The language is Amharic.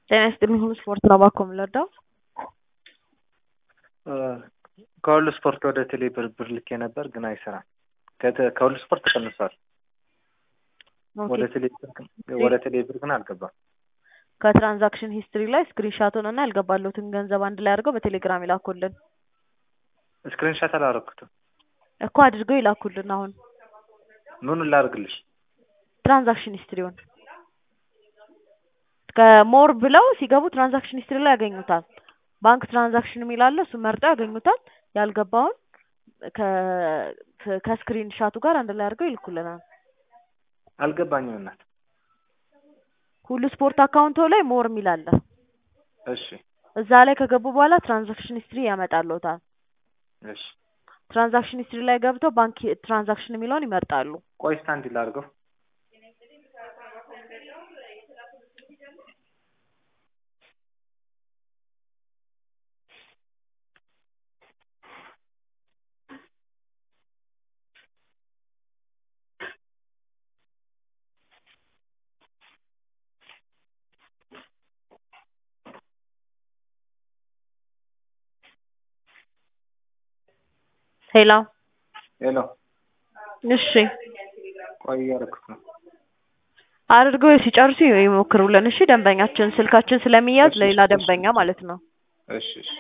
ጤና ይስጥልኝ ሁሉ ስፖርት ነው እባክዎ የምንረዳው? ከሁሉ ስፖርት ወደ ቴሌ ብር ብር ልኬ ነበር ግን አይሰራም። ከተ- ከሁሉ ስፖርት ተቀንሷል። ወደ ቴሌ ብር ግን ወደ ቴሌ ብር ግን አልገባም። ከትራንዛክሽን ሂስትሪ ላይ ስክሪንሻቱን እና ያልገባለትን ገንዘብ አንድ ላይ አድርገው በቴሌግራም ይላኩልን ስክሪንሻት አላረኩትም። እኮ አድርገው ይላኩልን። አሁን ምኑን ላድርግልሽ? ትራንዛክሽን ሂስትሪውን ከሞር ብለው ሲገቡ ትራንዛክሽን ሂስትሪ ላይ ያገኙታል። ባንክ ትራንዛክሽን የሚል አለ። እሱ መርጠው ያገኙታል። ያልገባውን ከ- ከስክሪን ሻቱ ጋር አንድ ላይ አድርገው ይልኩልናል። አልገባኝም እናት። ሁሉ ስፖርት አካውንቶ ላይ ሞር የሚል አለ። እሺ እዛ ላይ ከገቡ በኋላ ትራንዛክሽን ሂስትሪ ያመጣልዎታል። እሺ ትራንዛክሽን ሂስትሪ ላይ ገብተው ባንክ ትራንዛክሽን የሚለውን ይመርጣሉ። ቆይ እስኪ አንዴ ላድርገው። ሄሎ ሄሎ እሺ ቆይ እያደረኩት ነው። አድርገው ሲጨርሱ ይሞክሩልን። እሺ ደንበኛችን ስልካችን ስለሚያዝ እሺ፣ ለሌላ እሺ። ደንበኛ ማለት ነው። እሺ እሺ